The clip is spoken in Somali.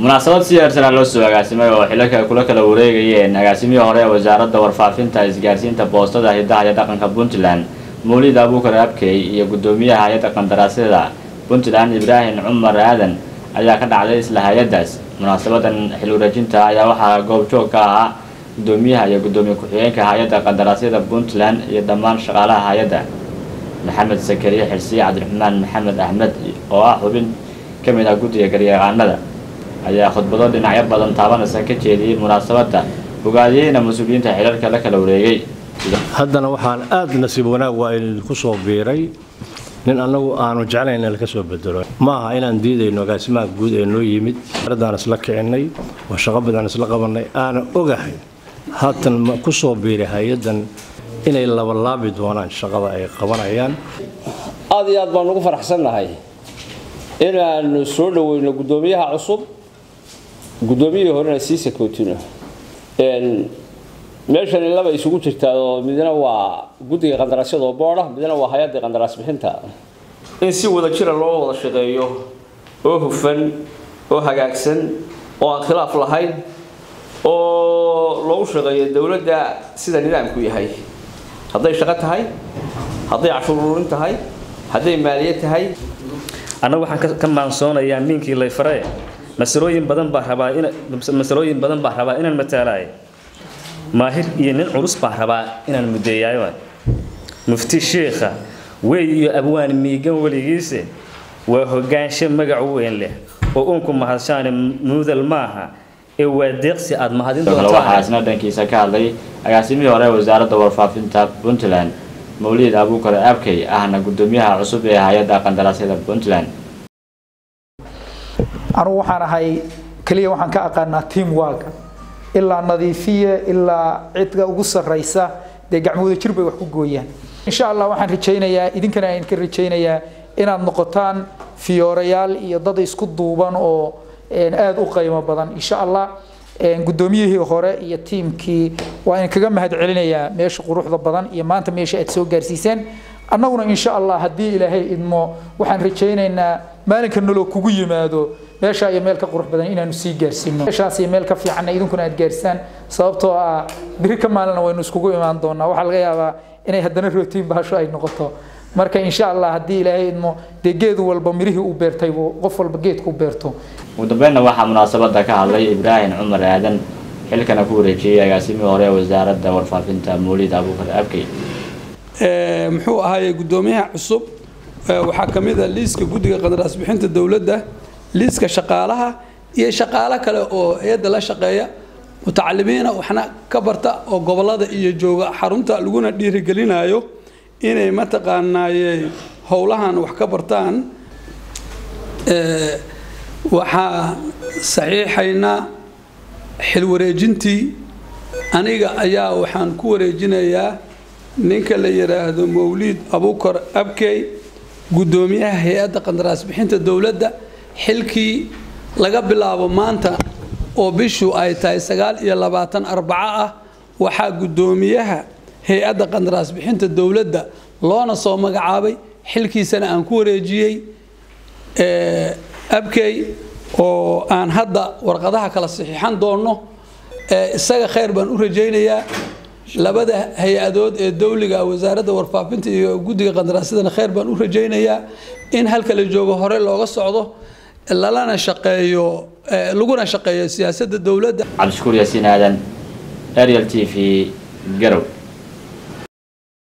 munaasabad si heersanaa loo soo agaasimay oo xilaka kula kala wareegayeen agaasimihii hore ee wasaaradda warfaafinta isgaarsiinta boostada hidaha iyo dhaqanka puntland mawlid abuukar abkey iyo guddoomiyaha hay-adda qandaraasyada puntland ibraahim cumar aadan ayaa ka dhacday isla hay-addaas munaasabadan xil wareejinta ayaa waxaa goobjoog ka ahaa guddoomiyaha iyo guddoomiye ku-xigeenka hay-adda qandaraasyada puntland iyo dhammaan shaqaalaha hay-adda maxamed sakariye xirsiye cabdiraxmaan maxamed axmed oo ah xubin ka mid ah guddiga garyaqaanada ayaa khudbado dhinacyo badan taabanaysa ka jeediyey munaasabadda ogaadiyeyna mas-uuliyiinta xilalka la kala wareegay haddana waxaan aad nasiib wanaag waa idinku soo biiray nin annagu aanu jeclayn in laka soo bedelo ma aha inaan diidayno agaasimaha guud ee noo yimid aradaan isla kicinay oo shaqo badan isla qabanay aana ogahay haatan ma ku soo biiray hay-addan inay labalaabi doonaan shaqada ay qabanayaan aad iyo aad baan ugu faraxsannahay inaanu soo dhaweyno guddoomiyaha cusub guddoomiyihii horena sii sakootino meeshani laba isugu jirtaa oo midna waa guddiga qandaraasyada oo boodha midna waa hay-adda qandaraas bixinta in si wada jira loo wada shaqeeyo oo hufan oo hagaagsan oo aan khilaaf lahayn oo loogu shaqeeyo dowladda sida nidaamku yahay hadday shaqo tahay hadday cashuur ururin tahay hadday maaliyad tahay annagu waxaan ka maansoonayaa miinkii layfare masalooyin badan baa rabaa in masalooyin badan baa rabaa inaan mataalaay maahir iyo nin culus baa rabaa inaan mudeeyaayo mufti sheekha wey iyo abwaan miigan weligiise waa hogaansho magac weyn leh oo uunku mahadshaane muudal maaha ee waa deeqsi aad mahadin sidoo kale waxaa isna dhankiisa ka hadlay agaasimihii hore ee wasaaradda warfaafinta puntland mawlid abuukar abkey ahna guddoomiyaha cusub ee hay-adda qandaraasyada puntland anugu waxaan ahay keliya waxaan ka aqaanaa team work ilaa nadiifiye ilaa cidka ugu sarraysa dee gacmooda jir bay wax ku gooyaan insha allah waxaan rajaynayaa idinkana aan ka rajaynayaa inaad noqotaan fiyoorayaal iyo dad isku duuban oo aada u qiimo badan insha allah guddoomiyihii hore iyo tiimkii waa in kaga mahad celinayaa meesha quruxda badan iyo maanta meesha aad soo gaarsiiseen annaguna insha allah haddii ilaahay idmo waxaan rajaynaynaa maalinka noloo kugu yimaado meeshaa iyo meel ka qurux badan inaanu sii gaarsiino meeshaas iyo meel ka fiicanna idinkuna aad gaarsaan sababtoo ah biri ka maalina waynu iskugu imaan doonaa waxaa laga yaabaa inay haddana rootiin bahasho ay noqoto marka insha allah haddii ilaahay idmo dee geed walba mirihii uu beertay buu qof walba geedku beerto ugu dambeynna waxaa munaasabadda ka hadlay ibraahim cumar aadan xilkana ku wareejiyey agaasimihii hore ee wasaaradda warfaafinta mawlid abuukar abkey muxuu ahaaye guddoomiyaha cusub waxaa ka mid a liiska guddiga qandaraas bixinta dowladda liiska shaqaalaha iyo shaqaalo kale oo hay-adda la shaqeeya mutacalimiina waxna ka barta oo gobolada iyo jooga xarunta laguna dhiirigelinayo inay mataqaanaaye howlahan wax ka bartaan waxaa saxiixaynaa xil wareejintii aniga ayaa waxaan ku wareejinayaa ninka la yidhaahdo mawliid abuukar abkey guddoomiyaha hay-adda qandaraas bixinta dowladda xilkii laga bilaabo maanta oo bishu ay tahay sagaal iyo labaatan arbaco ah waxaa guddoomiyaha hay-adda qandaraas bixinta dowladda loona soo magacaabay xilkiisana aan ku wareejiyey abkey oo aan hadda warqadaha kala saxiixan doonno isaga khayr baan u rajaynayaa labada hay-adood ee dowliga wasaaradda warfaafinta iyo guddiga qandaraasyadana khayr baan u rajaynayaa in halka la joogo hore looga socdo lalana shaqeeyo laguna shaqeeyo siyaasadda dowladda cabdishakuur yaasiin aadan ariel t v garow